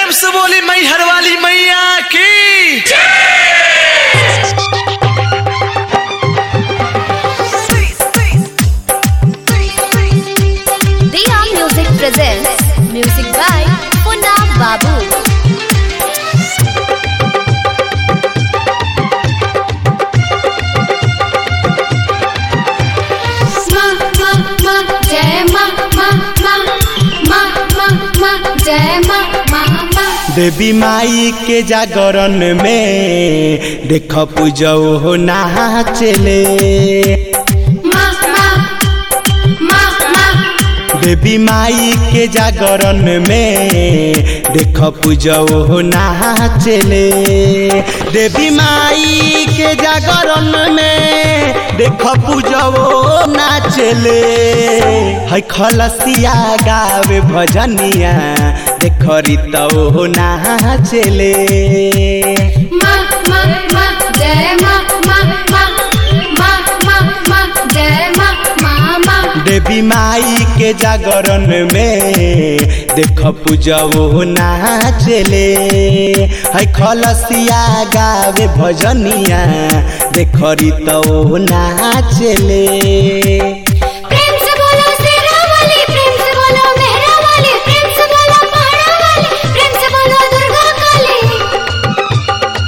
प्रेम से बोली मैहर वाली मैया की Diya Music presents music by Punna Babu. ma ma ma जय मा मा मा मा मा मा जय मा मा मा देवी माई के जागरण में देख पूजो हो नाचले मा मा मा मा देवी माई के जागरण में देख पूजो हो नाचले देवी माई के जागरण में देख पूजो नाचले है खलसिया गावे भजनिया देख रीतो नाचले मा मा मा जय मा मा मा मा मा मा जय मा मा मा देवी माई के जागरण में देख पूजो नाचले है खलसिया गावे भजनिया देख रीतो नाचले प्रेम से बोलो शेरा वाली प्रेम से बोलो मेहरा वाली प्रेम से बोलो पहाड़ा वाली प्रेम से बोलो दुर्गा काली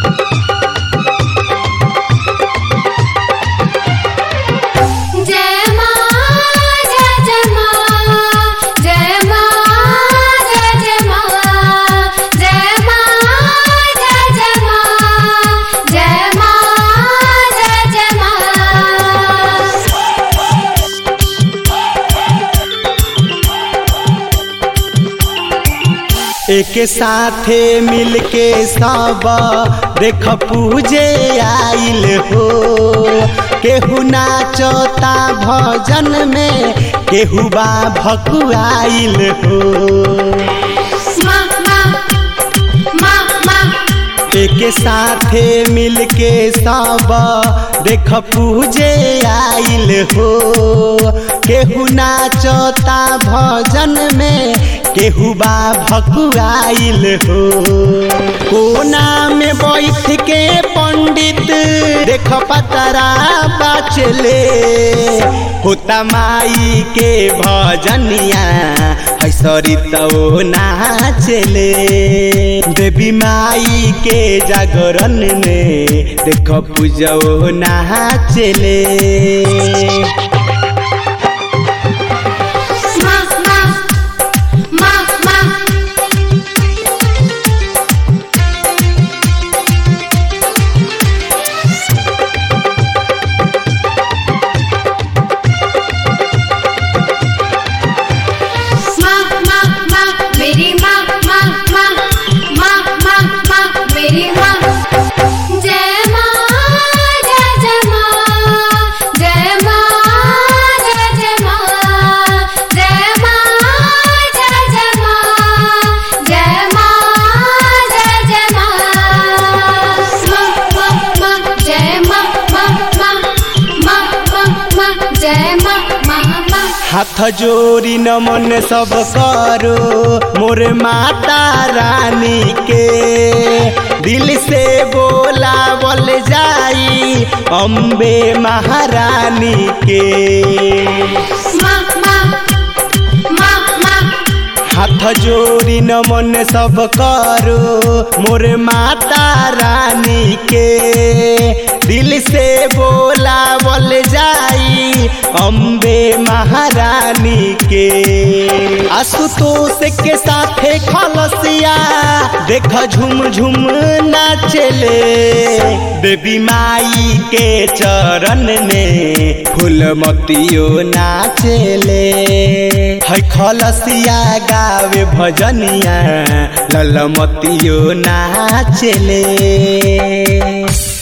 जय मां जय जय मां जय मां जय जय मां जय मां जय जय मां जय मां जय जय मां एक साथे मिलके सब देख पूजे आइल हो केहू नाचता भजन में केहू बा भकुआइल हो मा मा मा मा एक साथे मिलके सब देख पूजे आइल हो केहू नाचता भजन में केहू बा भकुआइल हो कोना में बैठ के पंडित देख पतरा बाचले होता माई के भजनिया है सरितो नाचले देवी माई के जागरण में देख पूजो नाचले मा मा मा मा मा मा मा मेरी माँ माँ माँ माँ माँ माँ मेरी माँ जय माँ जय जय माँ जय माँ जय जय माँ जय माँ जय जय माँ जय माँ जय जय माँ माँ माँ माँ जय माँ माँ माँ माँ माँ माँ जय माँ माँ माँ हाथ जोड़ी नमन सब करो मोर माता रानी के दिल से बोला बोल जाई अम्बे महारानी के मा मा मा मा हाथ जोड़ी नमन सब करो मोर माता रानी के दिल से बोला बोल जाई अम्बे महारानी के आशुतोष के साथे खलसिया देख झुम झुम नाचले देवी माई के चरण में फूलमतियो नाचले है खलसिया गावे भजनिया ललमतियो नाचले